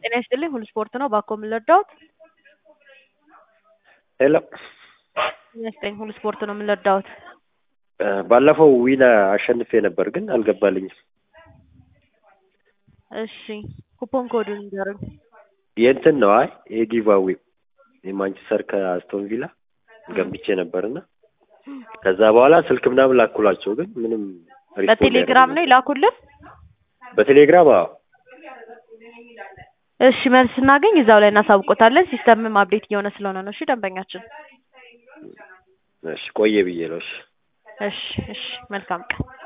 ጤና ይስጥልኝ ሁሉ ስፖርት ነው። ባኮ ምን ልርዳዎት? ሄሎ ጤና ይስጥልኝ ሁሉ ስፖርት ነው። ምን ልርዳዎት? ባለፈው ዊና አሸንፌ ነበር ግን አልገባልኝም። እሺ ኩፖን ኮዱን ንገሩኝ። የእንትን ነው አይ የጊቫዌ የማንቸስተር ከአስቶን ቪላ ገንብቼ ነበርና ከዛ በኋላ ስልክ ምናምን ላኩላቸው ግን ምንም ሪስፖንድ በቴሌግራም ነው ይላኩልን። በቴሌግራም አዎ እሺ መልስ ስናገኝ እዛው ላይ እናሳውቆታለን። ሲስተምም አፕዴት እየሆነ ስለሆነ ነው። እሺ ደንበኛችን። እሺ ቆየ ብዬ ነው እሺ እሺ እሺ መልካም ቀን